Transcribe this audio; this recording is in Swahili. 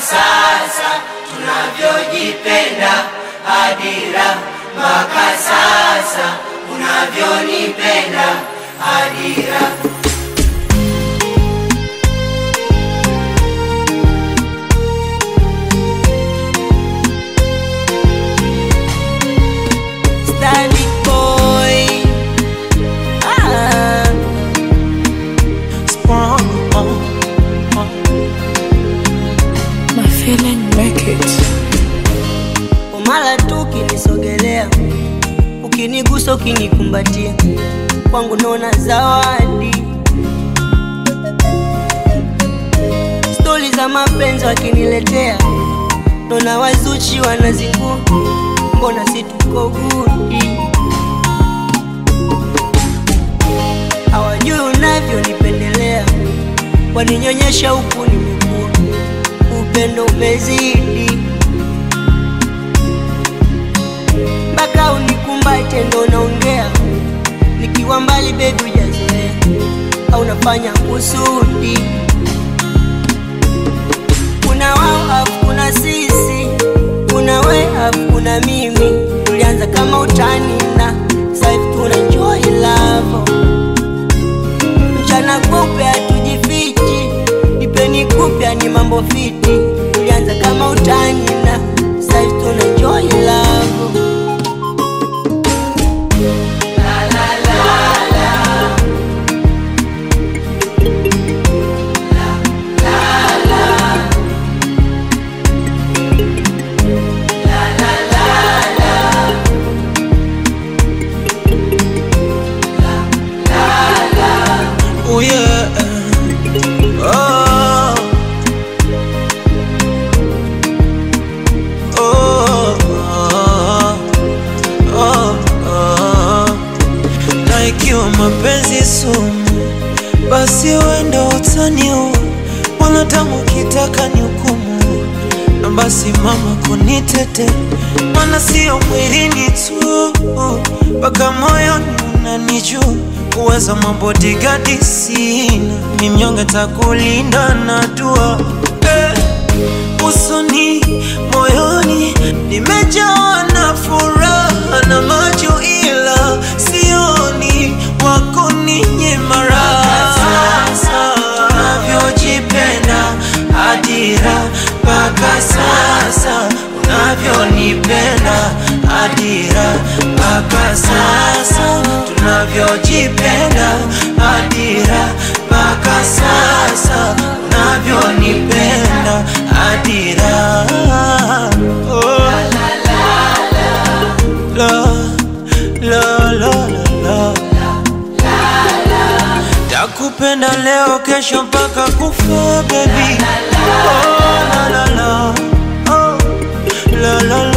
sasa tunavyojipenda hadira mpaka sasa unavyonipenda hadira Stanley boy. Ah. Sprung on, on. My feeling make it. Umala tu ukinisogelea, ukinigusa, ukinikumbatia, kwangu naona zawadi. Stori za mapenzi wakiniletea, naona wazuchi wanazingua, mbona si tuko gudi? Hawajui unavyonipendelea, waninyonyesha huku nimekuwa, upendo umezidi mpaka unikumbate ndo naongea, nikiwa mbali bebi hujazoea, au nafanya kusudi. Kuna wao afu kuna sisi, kuna we afu kuna mimi, tulianza kama utani na sasa hivi tuna enjoy love. Mchana kupe hatujifichi, nipeni kupya ni mambo fiti, tulianza kama utani na sasa hivi tuna enjoy love. Oh yeah. Oh. Oh. Oh. Oh. Na ikiwa mapenzi sumu, basi wenda utaniua, mwanadamu ukitaka ni hukumu, na basi mama kunitete, maana sio mwilini tu, mpaka moyoni unanijua uwezo mabodigadi sina, ni mnyonge takulinda na dua eh, usoni moyoni nimejawa na furaha na macho, ila sioni wako ninyima raha. Sasa unavyojipenda hadira mpaka sasa unavyonipenda hadira mpaka sasa tunavyojipenda hadira mpaka sasa unavyonipenda hadira oh. la, la, la, la, la. Takupenda leo kesho mpaka kufa baby oh, la, la, la. Oh, la, la,